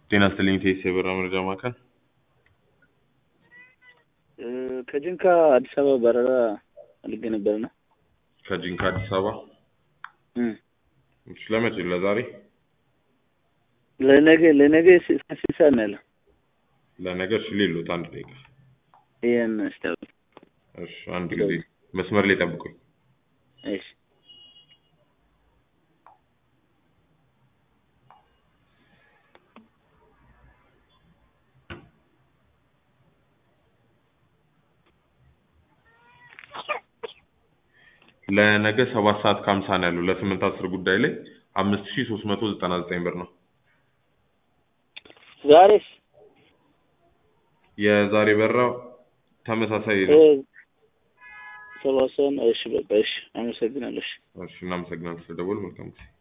ጤና ይስጥልኝ ቴስ የበራ መረጃ ማዕከል ከጅንካ አዲስ አበባ በረራ አድርጌ ነበርና ከጂንካ አዲስ አበባ እሺ፣ ለመቼ ለዛሬ ለነገ ለነገ ስንት ሰዓት ነው ያለው? ለነገ እሺ ሌሎት አንድ ደቂቃ ይሄን ስታው እሺ አንድ ጊዜ መስመር ላይ ጠብቁኝ እሺ ለነገ ሰባት ሰዓት ከሀምሳ ነው ያለው ለስምንት አስር ጉዳይ ላይ አምስት ሺ ሶስት መቶ ዘጠና ዘጠኝ ብር ነው ዛሬስ የዛሬ በራው ተመሳሳይ ነው ሰባሰን እሺ በቃ እሺ አመሰግናለሁ እሺ እሺ እናመሰግናለን ስለደወሉ መልካም ጊዜ